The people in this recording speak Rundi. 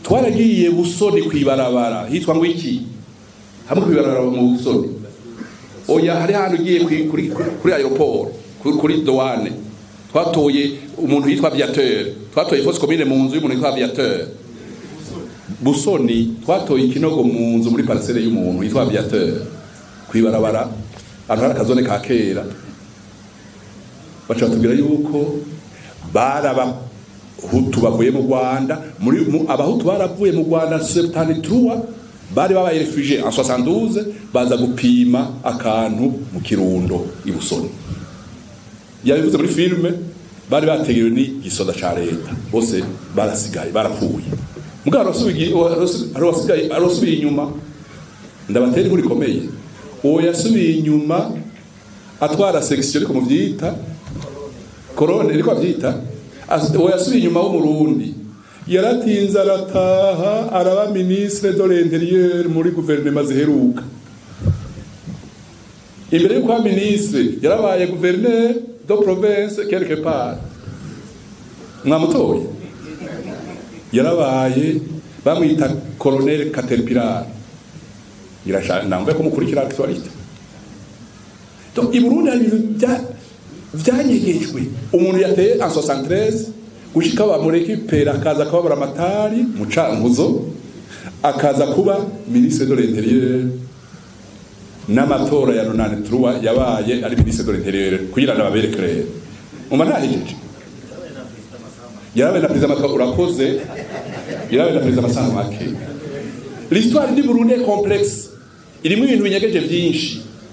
twaragiye busoni kwibarabara hitwa ngo iki hamwe kwibarabara mu busoni oya hari hantu ugiye kuri kuri kuri aeroport kuri, kuri douane twatoye umuntu yitwa aviateur twatoye fausse commune mu nzu y'umuntu yitwa aviateur busoni twatoye ikinogo mu nzu muri parcelle y'umuntu yitwa aviateur kwibarabara ahantu hari akazone ka kera baca batubwira yuko barabahutu bavuye mu rwanda muri mu- abahutu baravuye mu rwanda 73 bari babaye refugie en 72 baza gupima akantu mu kirundo i busoni yabivuze muri filime bari bategerewe n'igisoda ca leta bose barasigaye barapfuye mugabo arasubiye arasubiye arasubiye inyuma ndabatera inkuru ikomeye uwo yasubiye inyuma atwara section ariko muvyita korone ariko avyita As- uwo yasubiye inyuma w'umurundi yaratinze arataha araba ministre de l'intérieur muri guverinoma ziheruka imbere y'uko aba ministre yarabaye gouverneur de province quelque part mwamutoye yarabaye bamwita colonel caterpillar irashaka namwe ko mukurikira actualité donc i Burundi hari ibintu bya vyanyegejwe umuntu yateye en 73 gushika bamurekipera akaza kubabura amatari mu cankuzo akaza kuba ministre de l'intérieur n'amatora ya nonane truwa yabaye ari ministre de l'intérieur kugira ngo babereke rero umva ntahejeje yarabaye na perezida Macron urakoze yarabaye na perezida Masanga make l'histoire du Burundi est complexe irimo ibintu binyegeje vyinshi